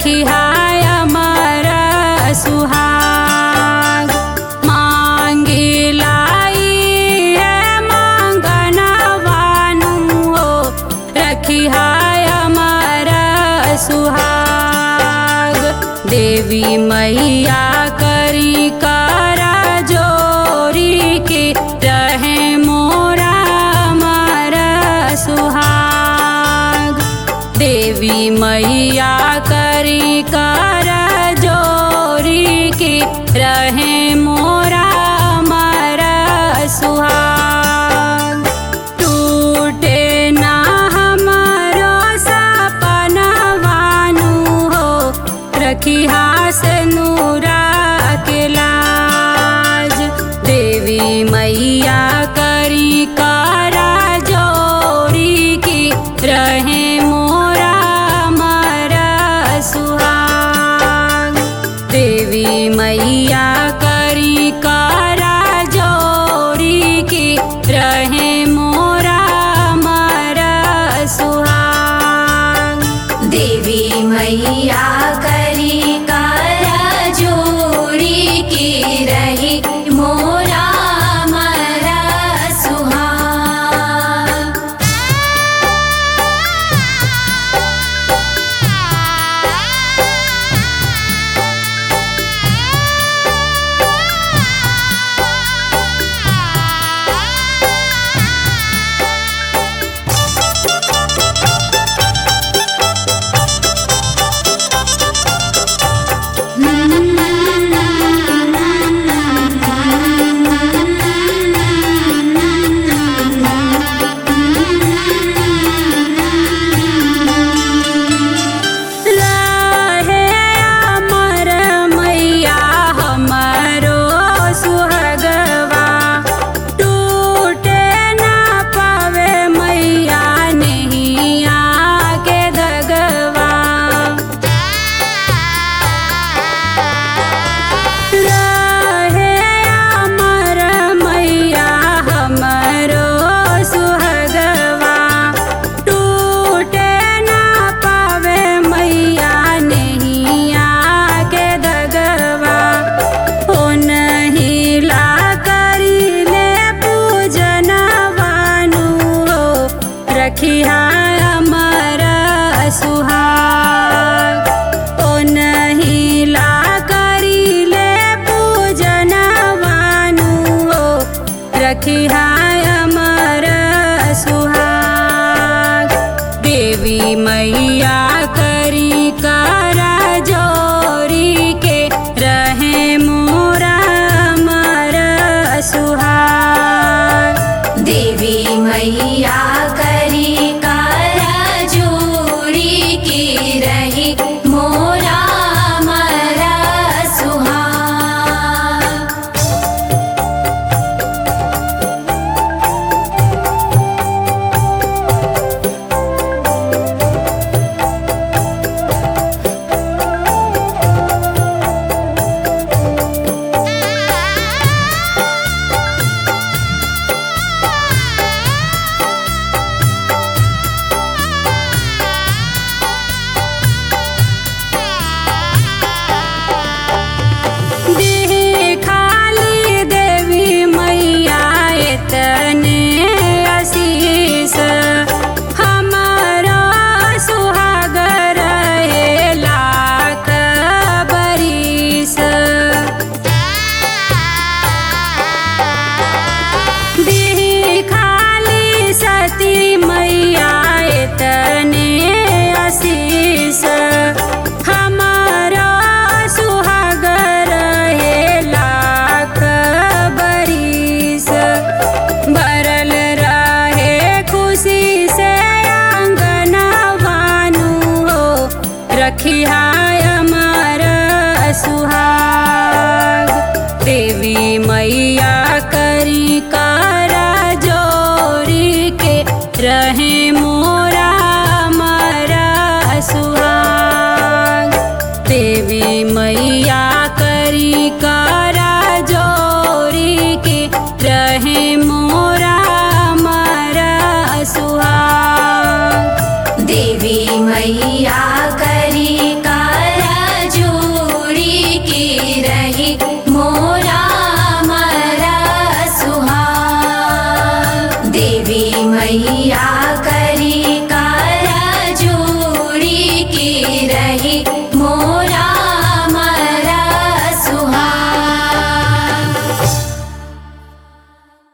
रखी हाय अमर सुहाग मांगी लाई है मांगनवानु हो रखी हाय अमर सुहाग देवी मैया करी करा जोरी के रहे मोरा अमर सुहाग देवी मैया करी कर जोरी के रहे मोरा अमर सुहाग टूटे ना हमारो सपनवानु हो रखी हास नूरा के लाज देवी मैया करी कारा जोरी की रहे मोरा अमर सुहाग देवी मैया करी कारा जोरी की रहे मोरा अमर सुहाग देवी मैया करी कारा जोड़ी की रही मोरा मरा सुहाग रहे अमर मैया हमारो सुहगवा टूटे ना पावे मैया नैया के दगवा रहे अमर मैया हमारो सुहगवा टूटे ना पावे मैया नैया के दगवा ओ नहीं ला करी ले पूजन वानु हो रखी अमर सुहाग ओ नहीं ला करी ले पूजन वानु हो रखी अमर सुहाग देवी मैया करी करा जोरी के रहे मोरा अमर सुहाग देवी मैया करी कारा जोड़ी की रही मोरा मरा सुहाग देह खाली देवी मैया एतने आशीष हमारा सुहाग रहे लाख बरिस देह खाली सती मैया एतने आशीष हमारा सुहाग रहे लाख बरिस भरल रहे खुशी से आंगन भानु हो रखी अमर सुहाग देवी मैया करी कारा जोरी के रहे मोरा अमर सुहाग देवी मैया करी कारा जोरी के रहे मोरा अमर सुहाग देवी मैया करी का मैया